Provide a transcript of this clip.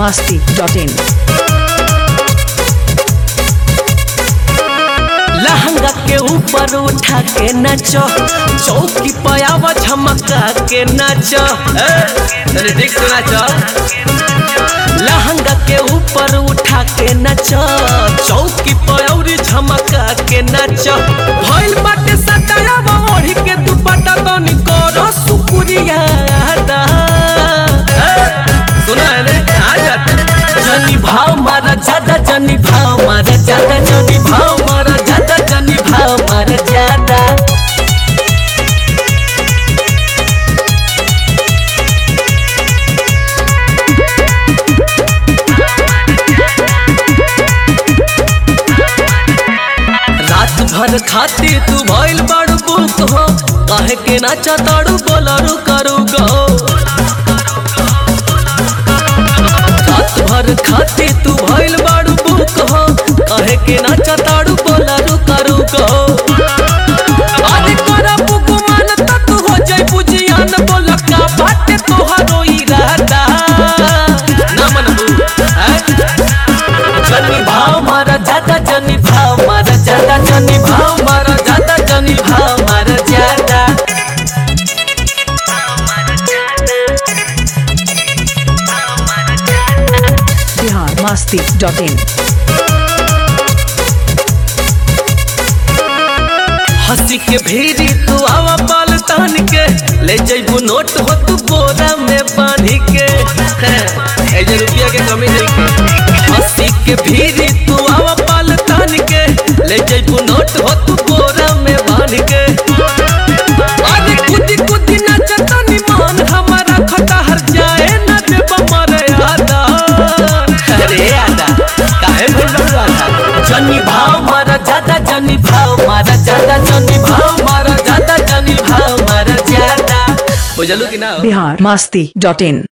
masti.in. लहंगा के ऊपर उठा के नाचो चौकी पयावा झमका के नाचो ए, अरे देख तो नाचो लहंगा के ऊपर उठा के नाचो चौकी पयौरी झमका के नाचो भइल बाटे सटाया ओढ़ी के दुपट्टा तनी करो सुकुरिया दा ए, सुना है ने आ जाता जनी भाव मारा ज्यादा जनी भाव मारा ज्यादा जनी भाव मारा ज्यादा जनी भाव मारा ज्यादा रात भर खाती तू भइल बड़ बुक हो काहे के नाचा ताड़ू बोलारू करू गो रात भर खाती तू भइल बड़ बुक हो काहे के नाचा ताड़ू बोलारू करू गो अरे करा बुक मान त तू हो जाई बुझियान बोल का बाटे तोहरो इरादा ना मनबू हैं? जनी भाव मारा ज्यादा जनी भाव मारा ज्यादा जनी भाव मारा ज्यादा जनी भाव मारा ज्यादा Bihar masti.in. हंसी के भीरी तू आवा पाल तान के ले जइबू नोट हो तू बोरा में बांधी के हैं, ए जे रुपया के कमी नहीं के हंसी के भीरी तू आवा पाल तान के ले जइबू नोट हो तू बोरा में बांध के अरे कुदी कुदी नाचता निमान हमारा खटा हर जाए ना देबा मारे आदा अरे आदा काहे भइल बा आदा जनी भाव मारा ज्यादा जनी भाव मारा ज्यादा जनी भाव मारा ज्यादा जनी भाव मारा ज्यादा बुझलू कि ना Bihar masti.in.